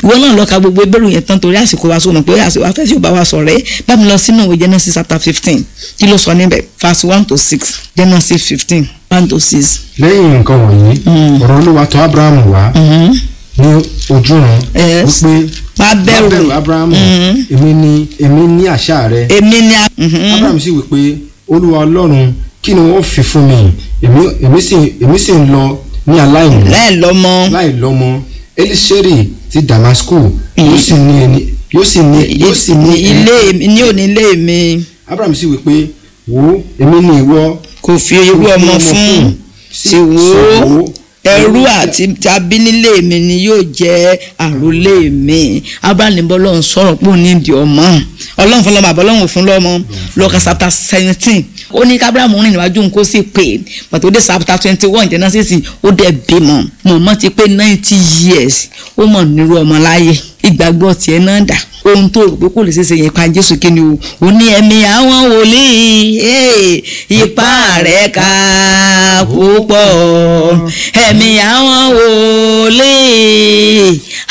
ìwọ náà lọ ka gbogbo ebéèrè yẹn tán torí àsìkò wa sọ̀rọ̀ pé àsìkò afẹ́ tí ò bá wa sọ̀rọ̀ ẹ́ bá mi lọ sínú ìwé Genesis chapter fifteen kí ló sọ níbẹ̀ verse one to six Genesis fifteen one to six. lẹ́yìn nǹkan wọ̀nyí ọ̀rọ̀ olúwa tọ̀ abrahamu wá ní ojúran Yes. wípé Má bẹ̀rù. bẹ̀rù abrahamu èmi ni èmi ní àṣà rẹ èmi ni a. Mhm. abraham sì wípé olúwa ọlọ́run kí ni wọ́n fi fún mi èmi èmi sì èmi sì ń lọ ní aláìní láì lọ́mọ láì lọ́mọ eliseri ti damasku yóò sì ní ẹni yóò sì ní yóò sì ní ilé mi ní òní ilé mi abraham sì wípé wo èmi ni ìwọ kò fi irú ọmọ fún sì wò ó ẹrú àti tàbí nílé mi ni yóò jẹ́ àrólé mi abraham bọ́lọ́run sọ̀rọ̀ pé òní ìdí ọmọ ọlọ́run fún lọ́mọ àbọ̀ ọlọ́run ò fún lọ́mọ lọ́ka chapter seventeen ó ní kábíráàmù rìn níwájú nǹkó sì pè é pàtó dé chapter twenty one genesis ó dẹ̀ bímọ mọ̀mọ́ ti pé ninety years ó mọ̀ nírú ọmọ láyé ìgbàgbọ́ tiẹ̀ náà dà ohun tó rò pé kò lè ṣeéṣe yẹn pa jésù kí ni o ò ní ẹ̀mí àwọn wòlíì eh, ipá rẹ̀ ká púpọ̀ ẹ̀mí àwọn wòlíì